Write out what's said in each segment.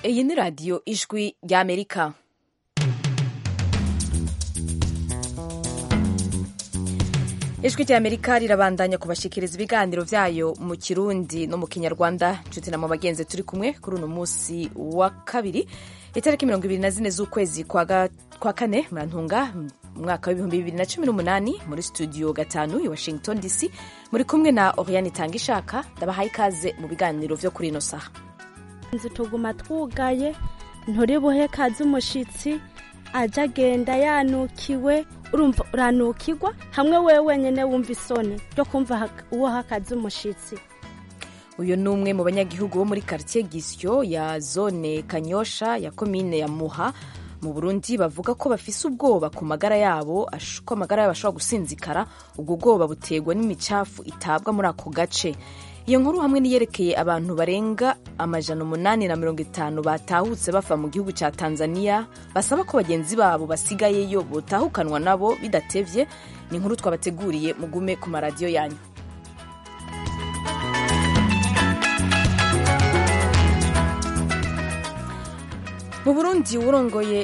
iyi ni radiyo ijwi ry'amerika ijwi ry'amerika rirabandanya kubashikiriza ibiganiro byayo mu kirundi no mu kinyarwanda nshuti na mu bagenzi turi kumwe kuri uno munsi wa kabiri itariki mirongo ibiri na zine z'ukwezi kwa kane murantunga umwaka w'ibihumbi bibiri na cumi n'umunani muri studio gatanu i washington dc muri kumwe na oriane itanga ishaka ndabahaye ikaze mu biganiro byo kuri ino saha inzu tuguma twugaye nturi buhe kazi umushitsi aja agenda yanukiwe urumva uranukirwa hamwe wewe wenyine wumva isoni ryo kumva uwo hakazi umushitsi uyu ni umwe mu banyagihugu bo muri quartier gisyo ya zone kanyosha ya komine ya muha mu burundi bavuga ko bafise ubwoba ku magara yabo ko amagara yabo ashobora gusinzikara ubwo bwoba buterwa n'imicafu itabwa muri ako gace iyo nkuru hamwe niyerekeye abantu barenga amajana umunani na mirongo itanu batahutse bava mu gihugu cya tanzania basaba ko bagenzi babo basigayeyo botahukanwa nabo bidatevye ni inkuru twabateguriye mugume ku maradiyo yanyu mu burundi uwurongoye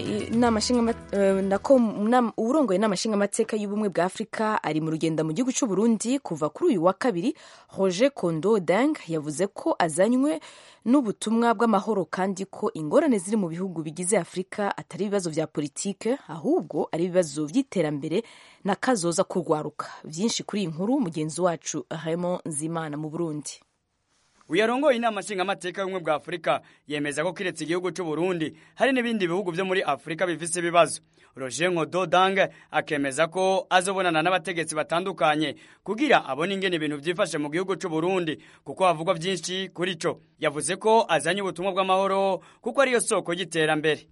inama nshingamateka y'ubumwe bwa afurika ari mu rugendo mu gihugu cy'uburundi kuva kuri uyu wa kabiri roger kondo deng yavuze ko azanywe n'ubutumwa bw'amahoro kandi ko ingorane ziri mu bihugu bigize afurika atari ibibazo vya politike ahubwo ari ibibazo vy'iterambere na kazoza kurwaruka vyinshi kuri iyi nkuru mugenzi wacu raymond nzimana mu burundi uyarongoye inama nshingamateka y'ubumwe bwa afurika yemeza ko kiretse igihugu cy'u Burundi hari n'ibindi bihugu vyo muri afurika bifise ibibazo roger nkodo dange akemeza ko azobonana n'abategetsi batandukanye kugira abone ingene ibintu vyifashe mu gihugu cy'u Burundi kuko havugwa vyinshi kuri co yavuze ko azanye ubutumwa bw'amahoro kuko ariyo soko y'iterambere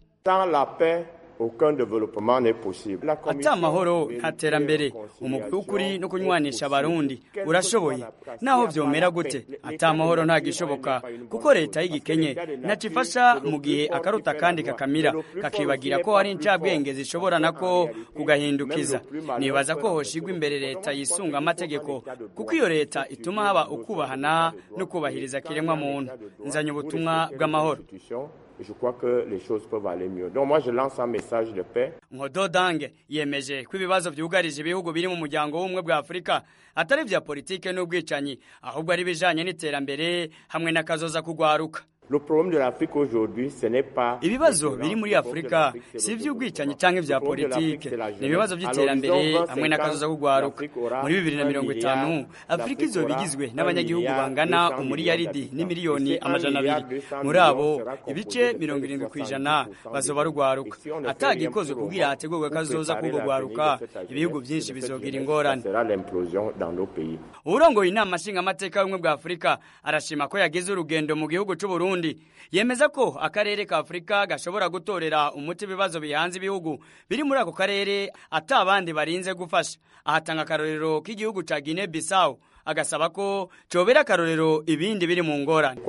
ata amahoro nta terambere umugwi w'ukuri no kunywanisha abarundi urashoboye naho vyomera gute ata amahoro ntagishoboka kuko leta y'igikenye ntaco ifasha mu gihe akaruta kandi kakamira kakibagira ko hari incabwenge zishobora nako kugahindukiza nibaza ko hoshigwa imbere leta yisunga amategeko kuko iyo leta ituma haba ukubahana no kubahiriza kiremwa muntu nzanye ubutumwa bw'amahoro je crois que les choses peuvent aller mieux. Donc moi je lance un message de paix. Nkodo Dange yemeje ko ibibazo vyugarije ibihugu biri mu muryango w'ubumwe bwa Afurika atari vya politike n'ubwicanyi ahubwo ari bijanye n'iterambere hamwe n'akazoza kugwaruka. Le problème de l'Afrique aujourd'hui, ce n'est pas ibibazo biri muri Afurika si ivy'ubwicanyi canke vya politike ni ibibazo vy'iterambere hamwe n'akazoza kugwaruka muri bibiri na mirongo itanu Afurika izoba igizwe n'abanyagihugu bangana umuriyaridi n'imiliyoni amajana abiri muri abo ibice mirongo irindwi kw'ijana bazoba rugwaruka atagikozwe kugira hategurwe akazoza k'ubwo gwaruka ibihugu vyinshi bizogira ingorane uwurongoye inama nshingamateka y'ubumwe bwa Afurika arashima ko yagize urugendo mu gihugu c'Uburundi yemeza ko akarere ka Afurika gashobora gutorera umuti ibibazo bihanze ibihugu biri muri ako karere ata abandi barinze gufasha ahatanga akarorero k'igihugu ca Guinea Bissau agasaba ko cobera akarorero ibindi biri mu ngorane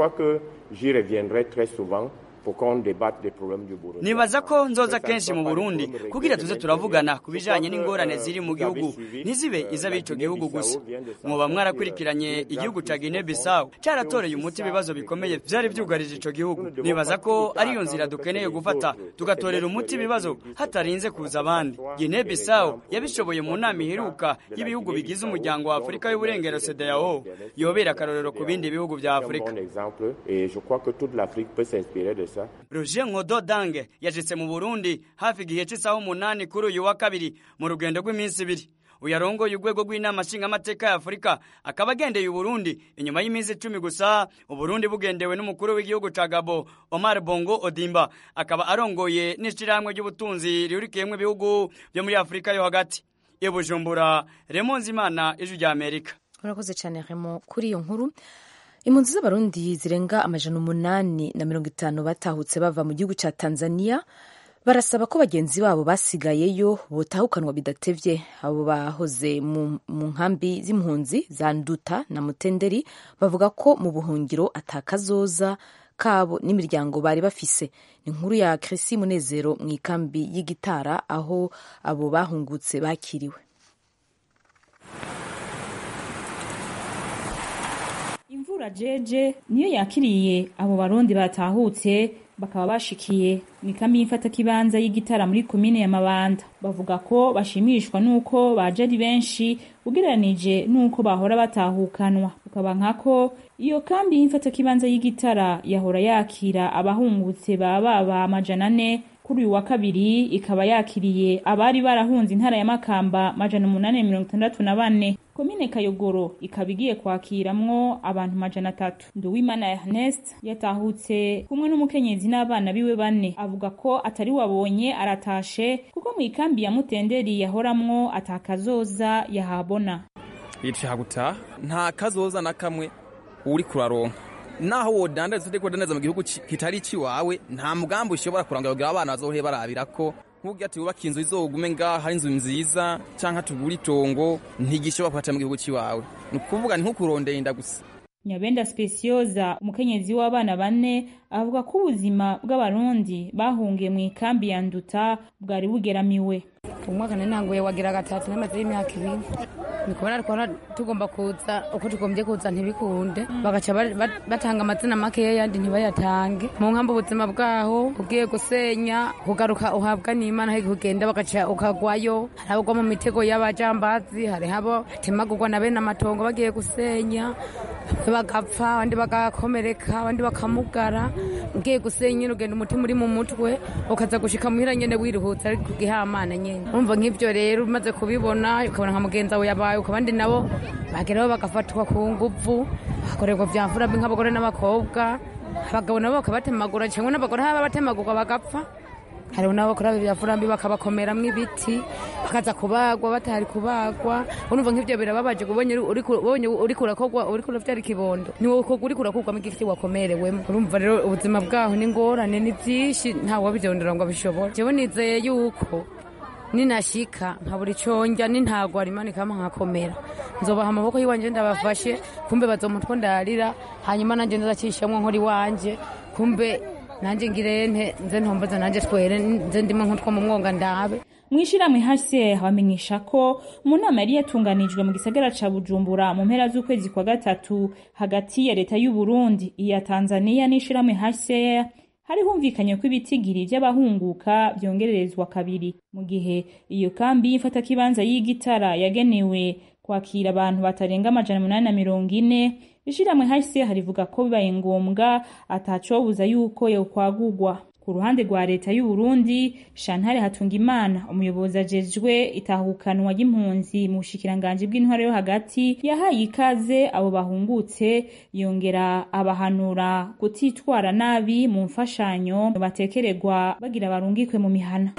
nibaza ko nzoza kenshi mu burundi kugira tuze turavugana ku bijanye n'ingorane ziri mu gihugu ntizibe iz'abico gihugu gusa mwoba mwarakurikiranye igihugu ca Guinea Bissau caratoreye umuti ibibazo bikomeye vyari vyugarije ico gihugu nibaza ko ariyo nzira dukeneye gufata tugatorera umuti ibibazo hatarinze kuza abandi Guinea Bissau yabishoboye mu nama iheruka y'ibihugu bigize umuryango wa Afurika y'uburengero CEDEAO yobera akarorero ku bindi bihugu vya Afurika Roger Nkodo Dange yashitse mu Burundi hafi igihe c'isaha umunani kuri uyu wa kabiri mu rugendo rw'iminsi ibiri uyarongoye urwego rw'inama nshingamateka ya Afurika akaba agendeye Uburundi inyuma y'iminsi icumi gusa Uburundi bugendewe n'umukuru w'igihugu ca Gabo Omar Bongo Odimba akaba arongoye n'ishirahamwe ry'ubutunzi rihurikiyemwo ibihugu vyo muri Afurika yo hagati i Bujumbura Raymond Zimana ijwi rya Amerika urakoze cyane Raymond kuri iyo nkuru impunzi z'abarundi zirenga amajana umunani na mirongo itanu batahutse bava mu gihugu cya tanzania barasaba ko bagenzi babo basigayeyo botahukanwa bidatevye abo bahoze mu nkambi z'impunzi za nduta na mutenderi bavuga ko mu buhungiro atakazoza kabo n'imiryango bari bafise ni inkuru ya Chrissy Munezero mu ikambi y'igitara aho abo bahungutse bakiriwe imvura jeje niyo yakiriye abo barundi batahutse bakaba bashikiye mu ikambi y'imfatakibanza y'igitara muri komine ya mabanda bavuga ko bashimishwa n'uko baje ari benshi ugereranije n'uko bahora batahukanwa ukaba nkako iyo kambi y'imfatakibanza y'igitara yahora yakira abahungutse baba baba amajana ane kuri uyu wa kabiri ikaba yakiriye abari barahunze intara ya makamba majana umunani mirongo itandatu na bane komine kayogoro ikaba igiye kwakiramwo abantu majana atatu nduwimana ernest yatahutse kumwe n'umukenyezi n'abana biwe bane avuga ko atari wabonye aratashe kuko mu ikambi ya mutenderi yahoramwo atakazoza yahabona yicaye gutaha nta kazoza na kamwe uri kuraronka naho wodandaza utari kudandaza mu gihugu kitari ikiwawe nta mugambi ushobora kuranga kugira abana bazohore barabira ko nk'ubwo ati wubaka inzu izogume ngaha hari inzu nziza cyangwa tugure itongo ntigishobora kuhaca mu gihugu kiwawe ni ukuvuga ni nko kurondera inda gusa nyabenda specioza umukenyezi w'abana bane avuga ko ubuzima bw'abarundi bahungiye mu ikambi ya nduta bwari bugeramiwe umwaka ntanguye wagira gatatu n'amaze y'imyaka ibiri ni kubona twara tugomba kuza uko tugombye kuza ntibikunde bagaca batanga amazina makeya yandi ntibayatange mu nkambi ubuzima bwaho ugiye gusenya kugaruka uhabwa n'imana hari kugenda bagaca ukagwayo hari abagwa mu mitego y'abajambazi hari abo batemagurwa na bene amatongo bagiye gusenya bagapfa abandi bagakomereka abandi bakamugara ugiye gusenya urugendo umutima uri mu mutwe ukaza gushika muhira nyene wiruhutse ariko kugihamana nyene urumva nk'ivyo rero umaze kubibona ukabona nka mugenzi wawe yabaye ukabandi nabo bageraho bagafatwa ku nguvu bagakorerwa vya mfura mbi nk'abagore n'abakobwa abagabo nabo bakabatemagura cyangwa n'abagore haba batemagurwa bagapfa hariho nabo bakora bya furambi bakabakomeramwo ibiti bakaza kubagwa batari kubagwa urumva nk'ivyo birababaje ubonye uri kurakogwa uri kuravyara ikibondo ni wowe uri kurakurwamo igiti wakomerewemo urumva rero ubuzima bwaho ni ngorane ni vyinshi ntawe wabigendera ngo abishobore jewe nizeye yuko ninashika nkabura iconja n'intagwa rimanikamo nkakomera nzobaha amaboko y'iwanje ndabafashe kumbe bazomutwo ndarira hanyuma nanje nzacishamwo nkora iwanje kumbe nanje ngirente nze ntomboza nanje twere nze ndimo nk'utwo mu mwonga ndabe mwishirahamwe hase bamenyesha ko mu nama yari yatunganijwe mu gisagara ca bujumbura mu mpera z'ukwezi kwa gatatu hagati ya leta y'u burundi iya tanzania n'ishirahamwe hase hari humvikanye ko ibitigiri vy'abahunguka vyongererezwa kabiri mu gihe iyo kambi y'imfatakibanza y'igitara yagenewe kwakira abantu batarenga amajana umunani na mirongo ine ishirahamwe hase harivuga ko bibaye ngombwa atacobuza yuko yokwagurwa ku ruhande rwa leta y'u Burundi Shantare Hatungimana umuyobozi ajejwe itahukanwa ry'impunzi mu bushikiranganji bw'intwaro yo hagati yahaye ikaze abo bahungutse yongera abahanura kutitwara nabi mu mfashanyo batekererwa bagira barungikwe mu mihana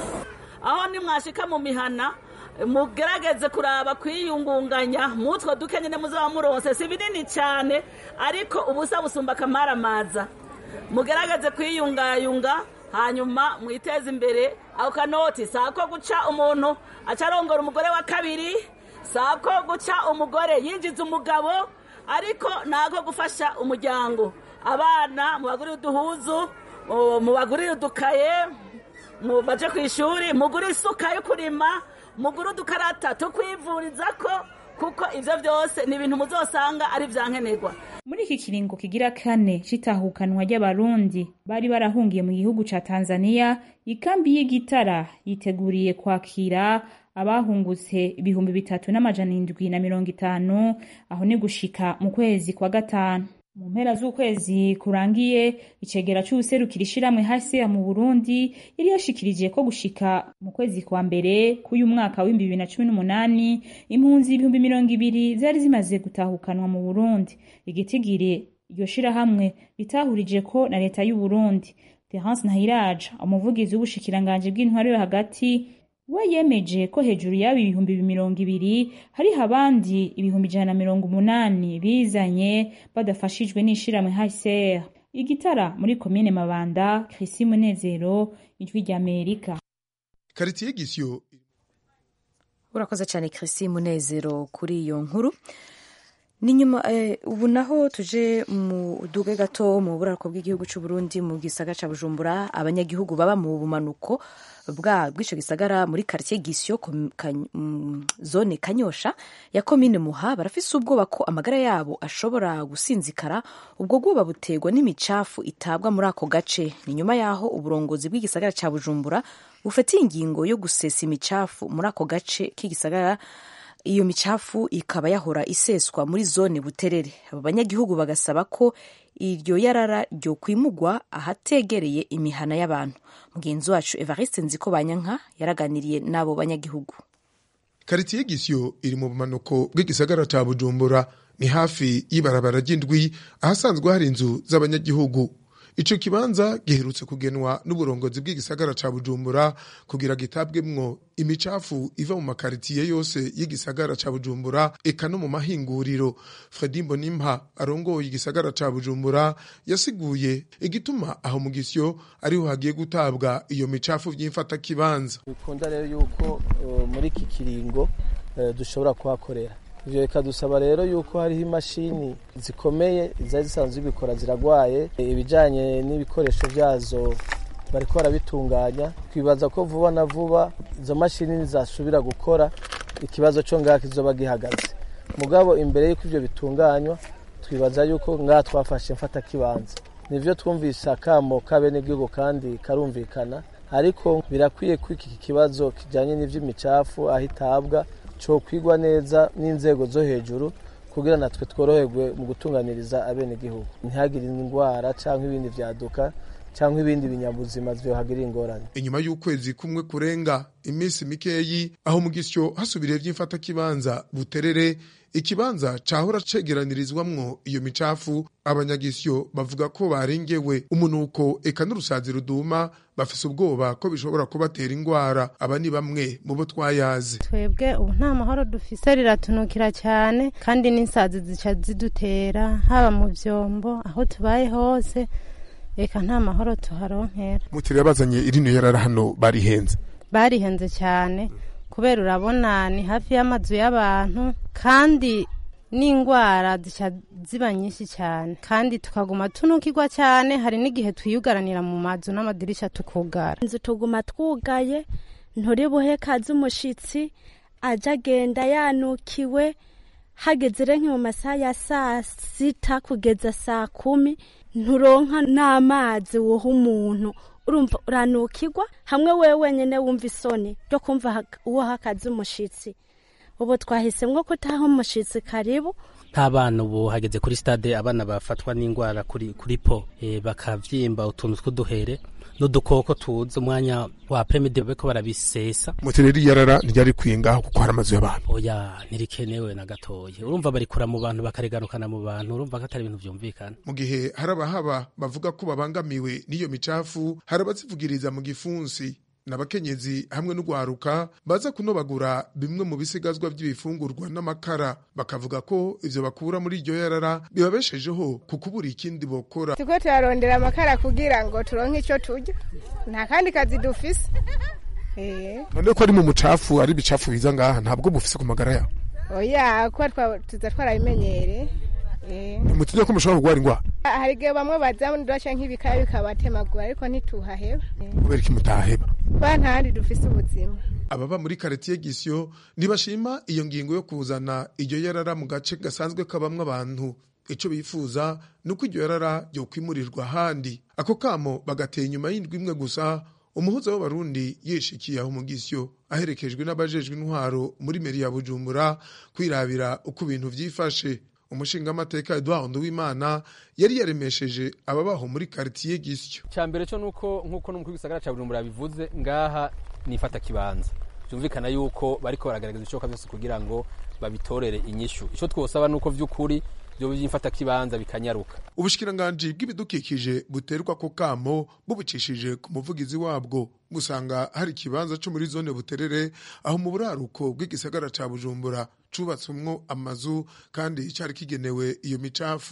aho nimwashika mu mihana mugerageze kuraba kwiyungunganya mutwo duke nyine muzaba muronse si binini cyane ariko ubusa busumba akamaramaza mugerageze kwiyungayunga hanyuma mwiteze imbere ako kanoti si ako guca umuntu aca arongora umugore wa kabiri si ako guca umugore yinjiza umugabo ariko ni ako gufasha umuryango abana mubagurire uduhuzu mubagurire udukaye baje ku ishuri mugure isuka yo kurima mugure udukarata tukwivuriza ko kuko ivyo vyose ni ibintu muzosanga ari vyankenerwa muri iki kiringo kigira kane c'itahukanwa ry'abarundi bari barahungiye mu gihugu ca tanzania ikambi y'igitara yiteguriye kwakira abahungutse ibihumbi bitatu n'amajana indwi na mirongo itanu aho ni gushika mu kwezi kwa gatanu mu mpera z'ukwezi kurangiye icegera c'uwuserukira ishirahamwe hasi mu burundi yari yashikirije ko gushika mu kwezi kwa mbere k'uyu mwaka w'ibihumbi bibiri na cumi n'umunani impunzi ibihumbi mirongo ibiri zari zimaze gutahukanwa mu burundi igitigiri iryo shirahamwe ritahurije ko na leta y'u burundi terence ntahiraja umuvugizi w'ubushikiranganji bw'intwaro yo hagati we yemeje ko hejuru y'abo ibihumbi mirongo ibiri hariho abandi ibihumbi ijana na mirongo umunani bizanye badafashijwe n'ishirahamwe hcr igitara muri komine mabanda krisi munezero ijwi ry'amerika karitiye gisyo urakoze cyane krisi munezero kuri iyo nkuru ni nyuma eh, ubu naho tuje mu duge gato mu buraruko bw'igihugu cy'u Burundi mu gisagara ca Bujumbura abanyagihugu baba mu bumanuko bwa bw'ico gisagara muri quartier Gisyo kom- Kany- mm, zone Kanyosha ya komine Muha barafise ubwoba ko amagara yabo ashobora gusinzikara ubwo bwoba butegwa n'imicafu itabwa muri ako gace ni nyuma yaho uburongozi bw'igisagara ca Bujumbura bufatiye ingingo yo gusesa imicafu muri ako gace k'igisagara iyo micafu ikaba yahora iseswa muri zone buterere abo banyagihugu bagasaba ko iryo yarara ryo kwimugwa ahategereye imihana y'abantu mugenzi wacu evariste nziko banyanka yaraganiriye n'abo banyagihugu karitiye gisyo iri mu bumanuko bw'igisagara ca bujumbura ni hafi y'ibarabara ry'indwi ahasanzwe hari inzu z'abanyagihugu ico kibanza giherutse kugenwa n'uburongozi bw'igisagara ca bujumbura kugira gitabwemwo imicafu iva mu makaritiye yose y'igisagara ca bujumbura eka no mu mahinguriro fredi mbonimpa arongoye igisagara ca bujumbura yasiguye igituma aho mu gisyo ariho hagiye gutabwa iyo micafu vy'imfatakibanza bikunda rero yuko uh, muri iki kiringo uh, dushobora kuhakorera ivyo bikadusaba rero yuko hariho imashini zikomeye zari zisanzwe zibikora ziragwaye ibijanye n'ibikoresho vyazo bariko barabitunganya twibaza ko vuba na vuba izo mashini nizasubira gukora ikibazo co ngaha kizoba gihagaze mugabo imbere y'uko ivyo bitunganywa twibaza yuko ngaha twafashe mfata kibanza nivyo twumvise akamo k'abenegihugu kandi karumvikana ariko birakwiye ko iki kibazo kijanye n'ivy'imicafu aho itabwa co kwigwa neza n'inzego zo hejuru kugira natwe tworoherwe mu gutunganiriza abenegihugu ntihagire indwara canke ibindi vyaduka cyangwa ibindi binyabuzima vyohagirira ingorane inyuma y'ukwezi kumwe kurenga iminsi mikeyi aho mu gisyo hasubiriye vy'imfatakibanza buterere ikibanza cahora cegeranirizwamwo iyo micafu abanyagisyo bavuga ko barengewe umunuko eka n'urusazi ruduma bafise ubwoba ko bishobora kubatera ingwara aba ni bamwe mu bo twayazi twebwe ubu nta mahoro dufise riratunukira cyane kandi n'insazi zica zidutera haba mu vyombo aho tubaye hose eka nta mahoro tuharonkera mutiriya bazanye irino yarara hano barihenze barihenze cyane kubera urabona ni hafi y'amazu y'abantu kandi n'indwara zica ziba nyinshi cyane kandi tukaguma tunukirwa cyane hari n'igihe twiyugaranira mu mazu n'amadirisha tukugara inzu tuguma twugaye nturi buhe kazi umushitsi aja agenda yanukiwe hageze rero nki mu masaha ya saa sita kugeza saa kumi nturonka n'amazi wuha umuntu urumva uranukirwa hamwe wewe wenyine wumva isoni ryo kumva uwo hakazi umushitsi ubu twahisemwo kutaha umushitsi karibu nk'abana ubu hageze kuri stade abana bafatwa n'indwara kuri kuri po e, bakavyimba utuntu tw'uduhere n'udukoko tuza umwanya wa premide beko barabisesa mutireri yarara ntiryari kwingaho kuko hari amazu y'abantu oya ntirikenewe na gatoya urumva barikura mu bantu bakareganukana mu bantu urumva ko atari ibintu vyumvikana mu gihe hari abahaba bavuga ko babangamiwe n'iyo micafu hari abazivugiriza mu gifunsi n'abakenyezi hamwe n'ugwaruka baza kunobagura bimwe mu bisigazwa by'ibifungurwa n'amakara bakavuga ko ivyo bakura muri iryo yarara bibabeshejeho ku kubura ikindi bokora turiko turarondera amakara kugira ngo turonke ico turya nta kandi kazi dufise none ko ari mu mucafu ari ibicafu biza ngaha ntabwo mufise ku magara yawe oya kuba tuza twarabimenyere mutinya ko mushobora kurwara indwara hari igihe bamwe baza ndasha nk'ibikaya bikabatemagura ariko ntituhaheba kubera iki mutaheba ba ntahandi dufise ubuzima ababa muri karitiye gisyo ntibashima iyo ngingo yo kuzana iryo yarara mu gace gasanzwe kabamwo abantu ico bifuza ni uko iryo yarara ryokwimurirwa ahandi ako kamo bagateye inyuma y'indwi imwe gusa umuhuza w'abarundi yishikiye aho mu gisyo aherekejwe n'abajejwe intwaro muri meri ya bujumbura kwirabira uko ibintu vyifashe umushingamateka Edouard Nduwimana yari yaremesheje ababaho muri quartier Gisyo. Cyambere cyo nuko nkuko no mu gisagara ca Bujumbura bivuze ngaha nifata kibanza. Byumvikana yuko bariko baragaragaza icoka byose kugira ngo babitorere inyishu. Ico twosaba nuko vy'ukuri byo byimfata kibanza bikanyaruka. Ubushikiranganje bw'ibidukikije buterwa ko kamo bubicishije ku muvugizi wabwo gusanga hari ikibanza cyo muri zone buterere aho mu buraruko bw'igisagara ca Bujumbura cubatswemwo amazu kandi cyari kigenewe iyo micafu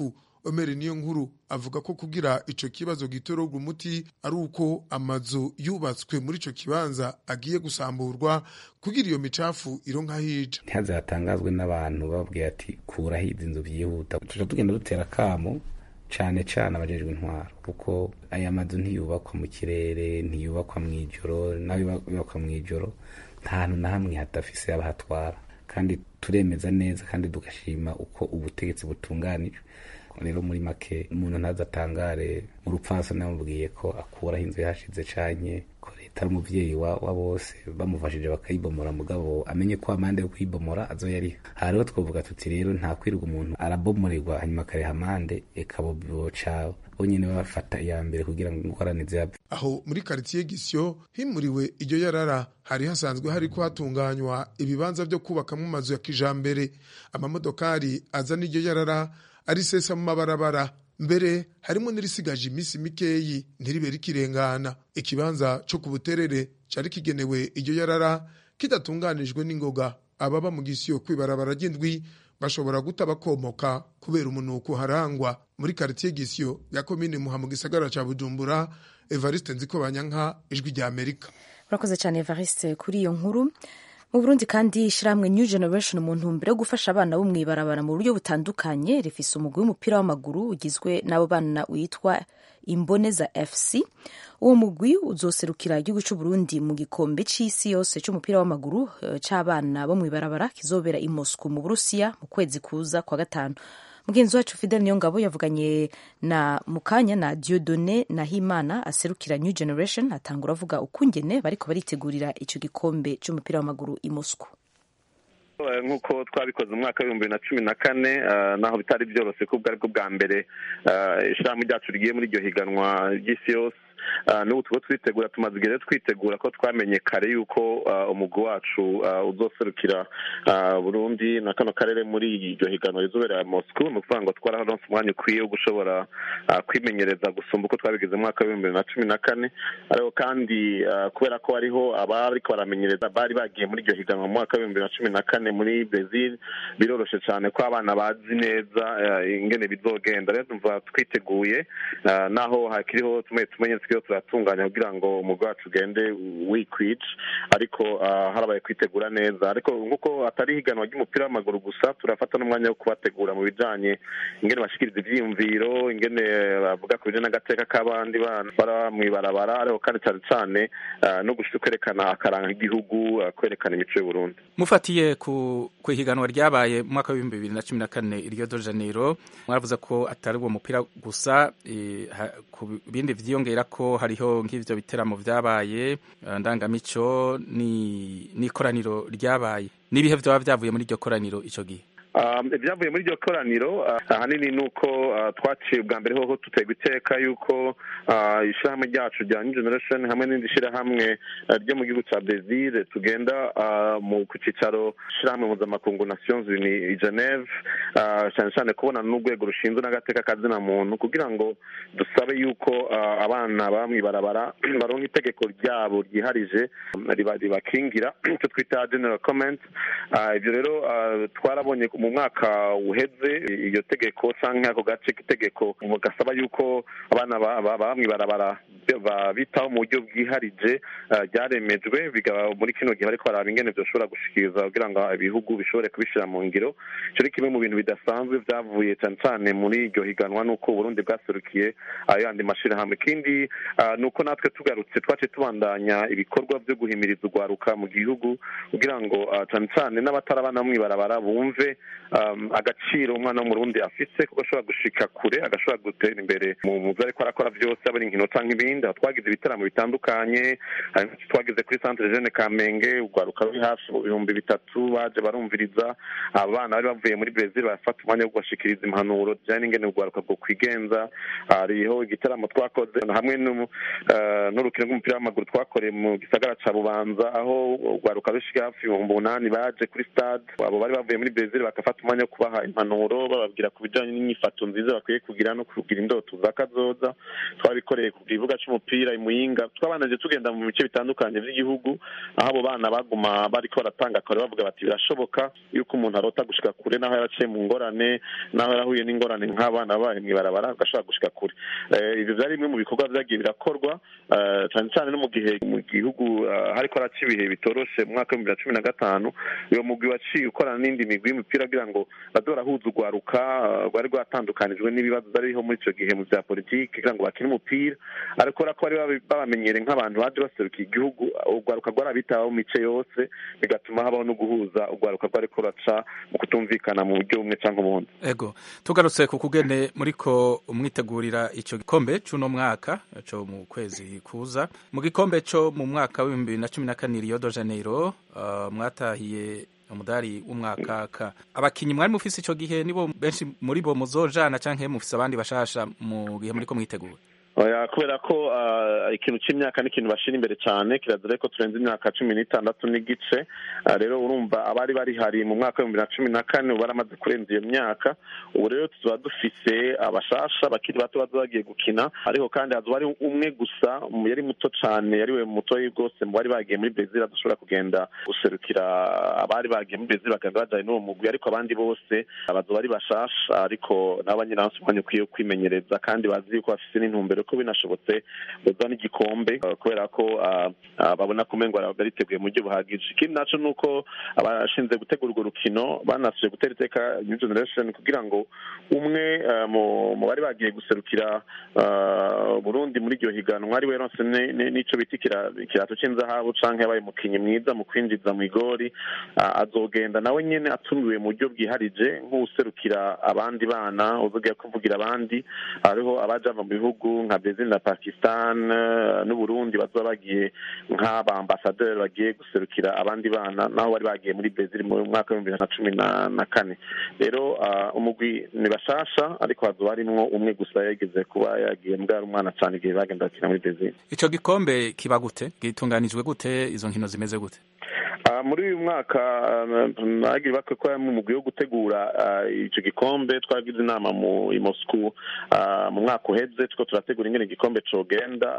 Omer niyo nkuru avuga ko kugira ico kibazo gitororwa umuti ari uko amazu yubatswe muri ico kibanza agiye gusamburwa kugira iyo micafu ironka hija ntihaze hatangazwe n'abantu bababwiye ati kuraho izi nzu byihuta tuja tugenda dutera kamo cane cane abajejwe intwaro kuko aya mazu ntiyubakwa mu kirere ntiyubakwa mw'ijoro nayo yubakwa mw'ijoro nta hantu na hamwe hadafise abahatwara kandi turemeza neza kandi tugashima uko ubutegetsi butunganijwe rero muri make umuntu ntazatangare mu rupfasa namubwiye ko akuraho inzu yahashize canke ko leta ari umuvyeyi wa, wa bose bamufashije bakayibomora mugabo amenye ko amande yo kuyibomora azoyariha aha rero twovuga tuti rero nta kwirirwa umuntu arabomoregwa hanyuma akareha amande eka boca bonyene bafata iya mbere kugira ngo ingorane zihave aho muri karitiye gisyo himuriwe iryo yarara hari hasanzwe hariko hatunganywa ibibanza vyo kubakamwo amazu ya kijambere amamodokari aza n'iryo yarara arisesa mu mabarabara mbere harimo n'irisigaje iminsi mikeyi ntiribe rikirengana ikibanza co ku buterere cari kigenewe iryo yarara kidatunganijwe n'ingoga ababa mu gisiyo kwibarabara ry'indwi bashobora guta bakomoka kubera umunuko harangwa muri karitiye gisiyo ya komine muha mu gisagara ca bujumbura evariste nziko banyanka ijwi rya amerika urakoze cyane evariste kuri iyo nkuru mu burundi kandi ishyirahamwe new generation mu ntumbero yo gufasha abana bo mw'ibarabara mu buryo butandukanye rifise umugwi w'umupira w'amaguru ugizwe n'abo bana witwa imboneza fc uwo mugwi uzoserukira igihugu c'uburundi mu gikombe c'isi yose c'umupira w'amaguru c'abana bo mw'ibarabara kizobera i moscow mu burusiya mu kwezi kuza kwa gatanu mugenzi wacu fidel niyongabo yavuganye na mukanya na diodone nahimana aserukira new generation atangura avuga ukungene bariko baritegurira ico gikombe c'umupira w'amaguru i moscow nk'uko twabikoze mu mwaka w'ibihumbi bibiri na cumi na kane naho bitari byoroshye ko ubwo aribwo bwa mbere ishyirahamwe ryacu rigiye muri iryo higanwa ry'isi yose n'ubu tuba twitegura tumaze igihe twitegura ko twamenye kare yuko umugwi wacu uzoserukira burundi na kano karere muri iryo higanwa rizobera moscou ni ukuvuga ngo twararonse umwanya ukwiye wo gushobora kwimenyereza gusumba uko twabigize mu mwaka w'ibihumbi bibiri na cumi na kane ariko kandi kubera ko hariho abariko baramenyereza bari bagiye muri iryo higanwa mu mwaka w'ibihumbi bibiri na cumi na kane muri brazil biroroshe cyane ko abana bazi neza ingene bizogenda rero tumva twiteguye naho hakiriho tumwe tumenye twiyo turatunganya kugira ngo umugwi wacu ugende wikwije ariko harabaye kwitegura neza ariko nk'uko atari higanwa ry'umupira w'amaguru gusa turafata n'umwanya wo kubategura mu bijanye ingene bashikiriza ivyiyumviro ingene bavuga ku bijanye n'agateka k'abandi bana bara mw'ibarabara ariko kandi cane cane no gushika kwerekana akaranga k'igihugu kwerekana imico y'uburundi mufatiye ku ihiganwa ryabaye mu mwaka w'ibihumbi bibiri na cumi na kane rio de janeiro mwaravuze ko atari uwo mupira gusa ku bindi vyiyongera ko hariho nk'ivyo biteramo vyabaye ndangamico n'ikoraniro ryabaye n'ibihe vyoba vyavuye muri iryo koraniro ico gihe ibyavuye muri iryo koraniro ahanini ni uko twaciye ubwa mbere hoho duterwa iteka yuko ishyirahamwe ryacu rya new generation hamwe n'indi shyirahamwe ryo mu gihugu cya brezil tugenda ku cyicaro shyirahamwe mpuzamakungu nations uni i geneve cyane cyane kubona n'urwego rushinzwe n'agateka kazina muntu kugira ngo dusabe yuko abana baba mw'ibarabara baronka itegeko ryabo ryiharije ribakingira icyo twita general comment ibyo rero twarabonye mu mwaka uheze iyo tegeko cyangwa ako gace k'itegeko gasaba yuko abana baba mw'ibarabara bitaho mu buryo bwiharije ryaremejwe bikaba muri kino gihe bariko baraba ingene byoshobora gushikiriza kugira ngo ibihugu bishobore kubishyira mu ngiro icyo ni kimwe mu bintu bidasanzwe byavuye cyane cyane muri iryo higanwa n'uko uburundi bwaserukiye ayo yandi mashyirahamwe ikindi ni uko natwe tugarutse twaciye tubandanya ibikorwa byo guhimiriza urwaruka mu gihugu kugira ngo cyane cyane n'abatarabana mw'ibarabara bumve agaciro umwana w'umurundi afise kuko ashobora gushika kure agashobora gutera imbere mu byo ariko arakora byose aba ari inkino cyangwa ibindi aho twagize ibitaramo bitandukanye twagize kuri centre jeune kamenge urwaruka ruri hafi mu bihumbi bitatu baje barumviriza abana bari bavuye muri brezil barafata umwanya wo kubashikiriza impanuro zijyanye n'ingene urwaruka bwo kwigenza hariho igitaramo twakoze hamwe n'urukino rw'umupira w'amaguru twakoreye mu gisagara ca bubanza aho urwaruka rushika hafi ibihumbi umunani baje kuri stade abo bari bavuye muri brezil bagafata umwanya wo kubaha impanuro bababwira ku bijyanye n'imyifato nziza bakwiye kugira no kugira indoto za kazoza twabikoreye ku kibuga cy'umupira i muyinga twabanaje tugenda mu bice bitandukanye by'igihugu aho abo bana baguma bariko baratanga akore bavuga bati birashoboka yuko umuntu arota gushika kure naho yaraciye mu ngorane naho yarahuye n'ingorane nk'abana babaye mw'ibarabara agashobora gushika kure ibyo byari bimwe mu bikorwa byagiye birakorwa cyane cyane no mu gihe mu gihugu hariko haraca ibihe bitoroshe mu mwaka w'ibihumbi bibiri na cumi na gatanu uyo mugwi waciye ukorana n'indi migwi y'umupira kugira ngo baze barahuza urwaruka rwari rwatandukanijwe n'ibibazo byariho muri icyo gihe mu bya politiki kugira ngo bakine umupira ariko ko bari babamenyere nk'abantu baje baserukiye igihugu urwaruka rwarabitaho mu mice yose bigatuma habaho no guhuza urwaruka rwari ruraca mu kutumvikana mu buryo bumwe cyangwa ubundi ego tugarutse ku kugene muriko mwitegurira icyo gikombe cy'uno mwaka cyo mu kwezi kuza mu gikombe cyo mu mwaka w'ibihumbi bibiri na cumi na kane Rio de Janeiro uh, mwatahiye umudari w'umwaka abakinyi mwari mufise ico gihe nibo benshi muri bo muzojana canke mufise abandi bashasha mu gihe muriko mwitegura oya kubera ko ikintu cy'imyaka ni ikintu bashira imbere cyane kirazira ko turenze imyaka cumi n'itandatu n'igice rero urumva abari bari hari mu mwaka w'ibihumbi na cumi na kane ubu baramaze kurenza iyo myaka ubu rero tuba dufise abashasha bakiri bato baza bagiye gukina ariko kandi hazoba ari umwe gusa yari muto cyane yari we mutoyi bwose mu bari bagiye muri brezil adashobora kugenda guserukira abari bagiye muri brezil bakagenda bajyanye n'uwo mugwi ariko abandi bose bazoba ari bashasha ariko nabo nyine bafite umwanya ukwiye kwimenyereza kandi bazi yuko bafise n'intumbero ko binashobotse bazana igikombe kubera ko babona ko umengo bariteguye mu buryo buhagije ikindi naco ni uko abashinzwe gutegura urwo rukino banasuje gutera iteka new generation kugira ngo umwe mu bari bagiye guserukira burundi muri iryo higanwa ari we ronse n'ico bita ikirato c'inzahabu canke yabaye umukinyi mwiza mu kwinjiza mu igori azogenda nawe nyene atumiwe mu buryo bwiharije nk'uwuserukira abandi bana uzogiye kuvugira abandi hariho abaja mu bihugu nka Brazil na Pakistan n'Uburundi bazoba bagiye nk'abambasaderi bagiye guserukira abandi bana naho bari bagiye muri Brazil mu mwaka w'ibihumbi bibiri na cumi na kane rero umugwi ni bashasha ariko hazoba harimwo umwe gusa yageze kuba yagiye mbwari umwana cyane igihe bagenda bakina muri Brazil ico gikombe kiba gute gitunganijwe gute izo nkino zimeze gute muri uyu mwaka nagira bakwe ko mu mugwi wo gutegura icyo gikombe twagize inama mu i Moscou mu mwaka uheze tuko turategura ingene igikombe cogenda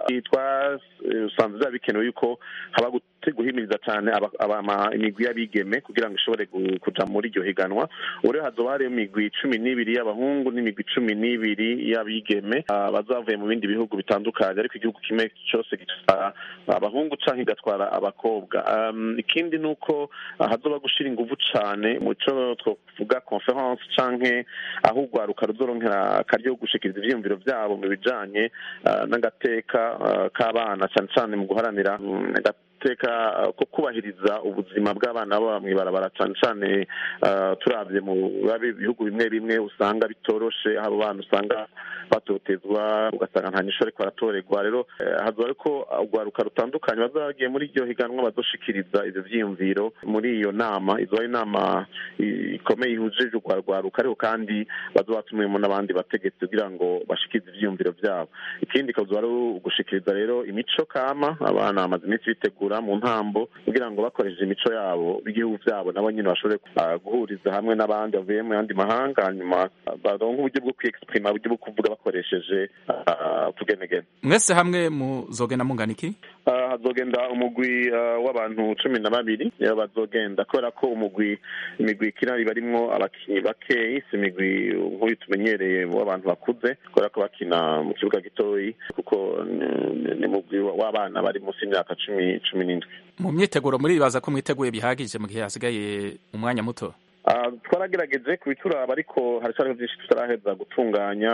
twasanze byaba bikenewe yuko haba guhimiriza cyane imigwi y'abigeme kugira ngo ishobore kuja muri iryo higanwa ubu rero hazoba hariyo imigwi cumi n'ibiri y'abahungu n'imigwi cumi n'ibiri y'abigeme bazavuye mu bindi bihugu bitandukanye ariko igihugu kimwe cyose gitwara abahungu canke igatwara abakobwa ikindi ni uko hazoba gushira inguvu cane mu co twovuga conference canke aho urwaruka ruzoronkera akaryo gushikiriza ivyiyumviro vyabo mu bijanye n'agateka k'abana cane cane mu guharanira agateka ko kubahiriza ubuzima bw'abana baba mw'ibarabara cane cane turavye mu bihugu bimwe bimwe usanga bitoroshe abo bana usanga batotezwa ugasanga nta nyisho ariko baratorerwa rero hazoba ariko urwaruka rutandukanye baza bagiye muri iryo higanwa bazoshikiriza ivyo vyiyumviro muri iyo nama izoba ari inama ikomeye ihujije urwa rwaruka ariko kandi bazoba batumiyemo n'abandi bategetsi kugira ngo bashikirize ivyiyumviro vyabo ikindi kazoba ari ugushikiriza rero imico kama abana bamaze iminsi bitegura mu ntambo kugira ngo bakoresheje imico yabo b'igihugu vyabo nabo nyine bashobore guhuriza hamwe n'abandi bavuye mu yandi mahanga hanyuma baronke uburyo bwo kwexprima uburyo bwo kuvuga bakoresheje tugenegene mwese hamwe muzogenda mungana iki hazogenda umugwi w'abantu cumi na babiri bazogenda kubera ko umugwi imigwi ikina iba arimwo abakinyi bakeyi si imigwi nk'uyu tumenyereye w'abantu bakuze kubera ko bakina mu kibuga gitoyi kuko ni umugwi w'abana bari munsi y'imyaka cumi cumi n'indwi mu myiteguro muribaza ko mwiteguye bihagije mu gihe hasigaye umwanya muto twaragerageje kubituraba ariko haracyariho byinshi tutaraheza gutunganya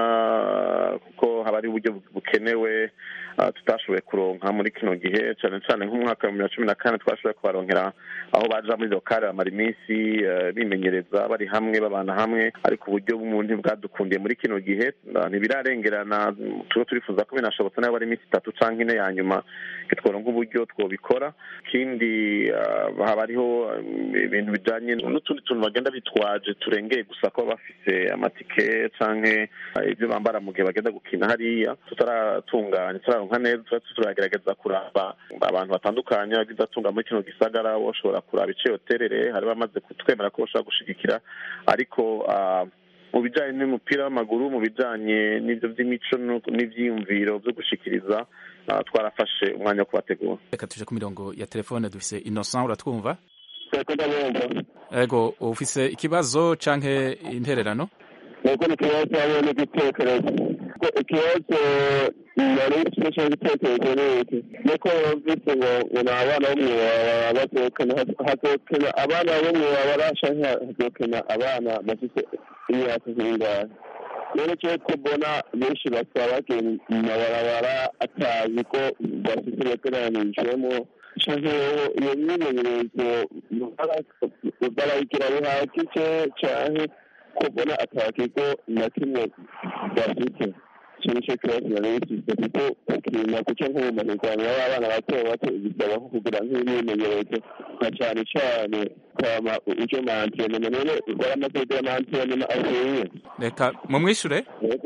kuko haba ari uburyo bukenewe tutashoboye kuronka muri kino gihe cyane cyane nk'umwaka wa bibiri na cumi na kane twashoboye kubaronkera aho baja muri lokale bamara iminsi bimenyereza bari hamwe babana hamwe ariko uburyo bw'umuntu bwadukundiye muri kino gihe ntibirarengerana tuba turifuza ko binashobotse nayo bari iminsi itatu canke ine ya nyuma tworonka uburyo twobikora ikindi haba hariho ibintu bijanye n'utundi tuntu bagenda bitwaje turengeye gusa ko bafise amatike canke ibyo bambara mu gihe bagenda gukina hariya tutaratunganya turaronka neza tuba turagerageza kuraba abantu batandukanye abagize atunga muri kino gisagara bashobora kuraba ico yoterere hari bamaze kutwemera ko bashobora gushigikira ariko ah, mu bijanye n'umupira w'amaguru mu bijanye n'ivyo vy'imico no- n'ivyiyumviro vyo gushikiriza ah, twarafashe umwanya wo kubategura reka tuje ku mirongo ya telefone dufise innocent uratwumva Eko ndabumva. ego ufise ikibazo canke intererano Eko ni ikibazo hamwe n'igitekerezo. Ko Ikibazo nari mfite cyangwa igitekerezo ni iki? Nuko yumvise ngo ngo ni abana bo mw'ibarabara bazokena hazokena abana bo mw'ibarabara canke hazokena abana bafite imyaka nk'ingahe? rero cyo ko mbona benshi basaba bagiye mu mabarabara atazi ko bafite bateranijwemo canke iyo myimenyerezo barayigira bihagije canke ko mbona ata kigo na kimwe bafite icyo nicyo kibazo nari bifite kuko ukina guca nko mu mahirwanwa y'abana bato bato bisaba nko kugira nk'imyimenyerezo na cyane cyane kwama uje mu antrenema none waramaze kugira ama antrenema avuye reka mumwishure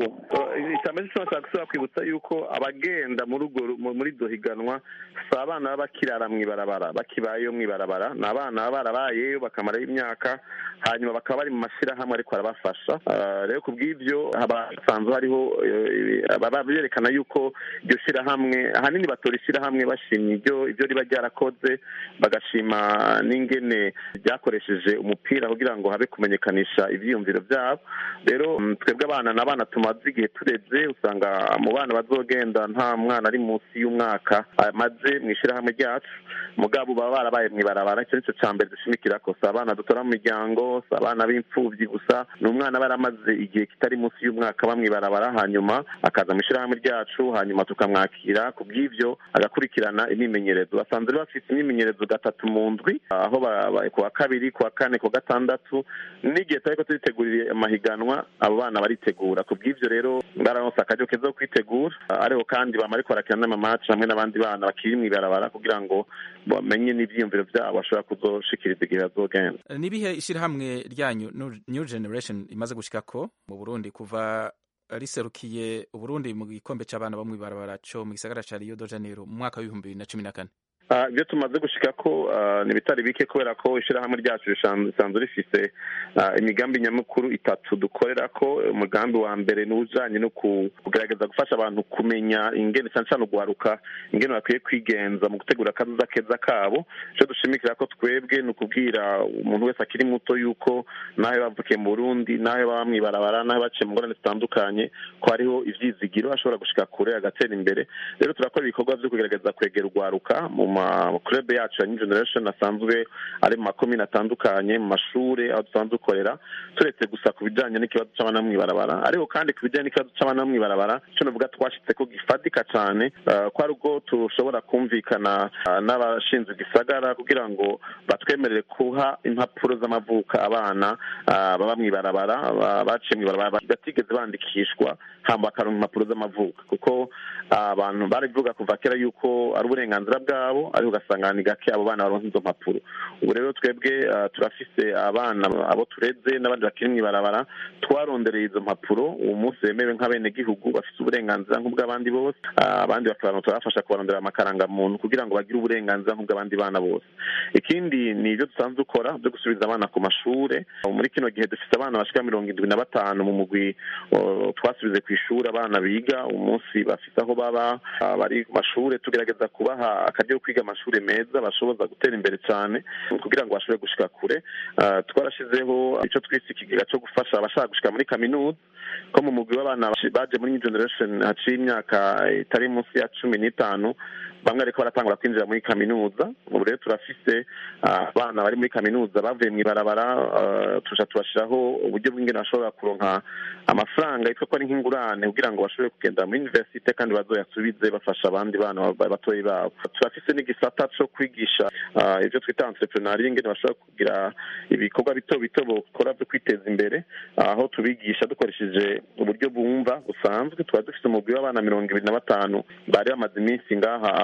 icyambere cyo nshaka gusubira kwibutsa yuko abagenda muri urwo ru- mu- muri iryo higanwa si abana baba bakirara mu ibarabara bakibayeyo mu ibarabara ni abana baba barabayeyo bakamarayo imyaka hanyuma bakaba bari mu mashyirahamwe ariko arabafasha Ah, rero ku bw'ibyo haba hasanzwe hariho eh, baba berekana yuko iryo shyirahamwe ahanini batora ishyirahamwe bashimye ibyo ibyo riba ryarakoze bagashima n'ingene ryakoresheje umupira kugira ngo habe kumenyekanisha ibyiyumviro byabo rero mm, twebwe abana ni abana tumaze igihe tureze usanga mu bana bazogenda nta mwana ari munsi y'umwaka amaze mu ishyirahamwe ryacu mugabo baba barabaye mu ibarabara icyo nicyo cya mbere dushimikira ko si abana dutora mu miryango si abana b'imfubyi gusa ni umwana aba yaramaze igihe kitari munsi y'umwaka aba mu ibarabara hanyuma akaza mu ishyirahamwe ryacu hanyuma tukamwakira ku bw'ibyo agakurikirana imyimenyerezo basanzwe rero bafite imyimenyerezo gatatu mu ndwi aho ba- ba- ku wa kabiri ku wa kane ku wa gatandatu n'igihe turiko turitegurira amahiganwa abo bana baritegura ku bw'ibyo rero bararonse akaryo keza ko kwitegura ariko kandi bama ariko barakina n'amamaci hamwe n'abandi bana bakiri mu ibarabara kugira ngo bamenye n'ivyiyumviro vyabo bashobora kuzoshikiriza igihe bazogenda nibihe ishyirahamwe ryanyu New- new generation imaze gushikako mu burundi kuva riserukiye uburundi mu gikombe c'abana bo mw'ibarabara co mu gisagara ca rio de janeiro mu mwaka w'ibihumbi bibiri na cumi na kane Ah, ibyo tumaze gushika ko ah, ni bitari bike kubera ko ishyirahamwe ryacu risan- risanzwe rifise ah, imigambi nyamukuru itatu dukorera ko umugambi wa mbere ni ujanye no ku- kugerageza gufasha abantu kumenya ingene cyane cyane ugwaruka ingene bakwiye kwigenza mu gutegura akazuza keza kabo icyo dushimikira ko twebwe ni ukubwira umuntu wese akiri muto yuko nawe bavukiye mu burundi nawe baba mw'ibarabara nawe baciye mu ngorane zitandukanye ko hariho ivyizigiro ashobora gushika kure agatera imbere rero turakora ibikorwa vyo kugerageza kwegera urwaruka mu makurebe yacu ya new generation asanzwe ari mu makomine atandukanye mu mashure aho dusanzwe dukorera turetse gusa ku bijanye n'ikibazo c'abana bo mw'ibarabara ariko kandi ku bijanye n'ikibazo c'abana bo mw'ibarabara ico novuga twashitse ko gifatika cane eh, ko ari ubwo tushobora kumvikana ah, n'abashinzwe igisagara kugira ngo batwemerere kuha impapuro z'amavuka abana ah, baba mw'ibarabara ba- baciye mw'ibarabara batigeze bandikishwa hamba bakaronka impapuro z'amavuka kuko ah, abantu barabivuga kuva kera yuko ari uburenganzira bwabo ariko ugasanga ni gake abo bana baronka izo mpapuro ubu rero twebwe ah, turafise abana abo tureze n'abandi bakiri mw'ibarabara twarondereye izo mpapuro uwo munsi bemewe nk'abenegihugu bafite uburenganzira nk'ubw'abandi bose Ah, abandi bakaba turabafasha kubarondera amakarangamuntu kugira ngo bagire uburenganzira nk'ubw'abandi bana bose ikindi ni ibyo dusanzwe dukora byo gusubiza abana ku mashure muri kino gihe dufite abana bashika mirongo indwi na batanu mu mugwi oh, twasubize ku ishuri abana biga umunsi bafite aho baba ah, bari ku mashure tugerageza kubaha akaryo ko kwiga amashuri meza bashoboza gutera imbere cyane kugira ngo bashobore gushika kure Ah, twarashizeho icyo twise ikigega cyo gufasha abashaka gushika muri kaminuza ko mu mugwi w'abana baje muri new generation haciye imyaka itari munsi ya cumi n'itanu bamwe ariko baratangura kwinjira muri kaminuza ubu rero turafise ah, abana bari muri kaminuza bavuye mu ibarabara ah, tuja tubashiraho uburyo bw'ingene bashobora kuronka amafaranga yitwa ko ari nk'ingurane kugira ngo bashobore kugenda muri universite kandi bazoyasubize bafasha abandi bana ba- batoyi babo turafise n'igisata co kwigisha ah, ibyo twita entrepreneuria ingene bashobora kugira ibikorwa bito bito bokora byo kwiteza imbere aho tubigisha dukoresheje uburyo bumva busanzwe tuba dufite umugwi w'abana mirongo ibiri na batanu bari bamaze iminsi ngaha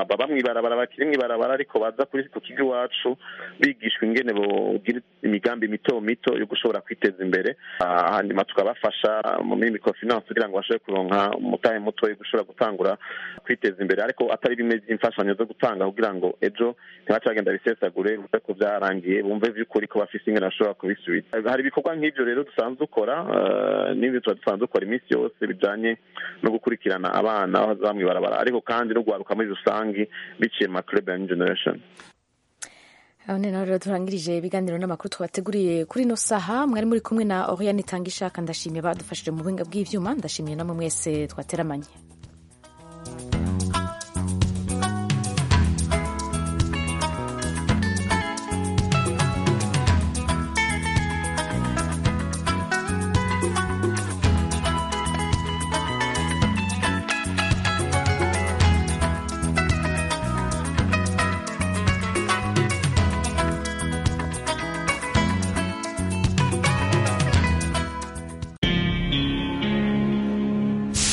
baba mw'ibarabara bakiri mw'ibarabara ariko baza kuri ku kigo iwacu bigishwa ingene bogira imigambi mito mito yo gushobora kwiteza imbere hanyuma tukabafasha mu microfinance kugira ngo bashobore kuronka umutahe muto yo gushobora gutangura kwiteza imbere ariko atari bimwe by'imfashanyo zo gutanga kugira ngo ejo ntibace bagenda bisesagure bivuze ko byarangiye bumve by'ukuri ko bafise ingene bashobora kubisubiza hari ibikorwa nk'ivyo rero dusanzwe dukora n'ibyo tuba dusanzwe dukora iminsi yose bijanye no gukurikirana abana aho baza mw'ibarabara ariko kandi no guharuka muri rusange biciye mu club ya generation aho ni naho rero turangirije ibiganiro n'amakuru twabateguriye kuri ino saha mwari muri kumwe na oriane itanga ishaka ndashimiye badufashije mu buhinga bw'ivyuma ndashimiye namwe mwese twateramanye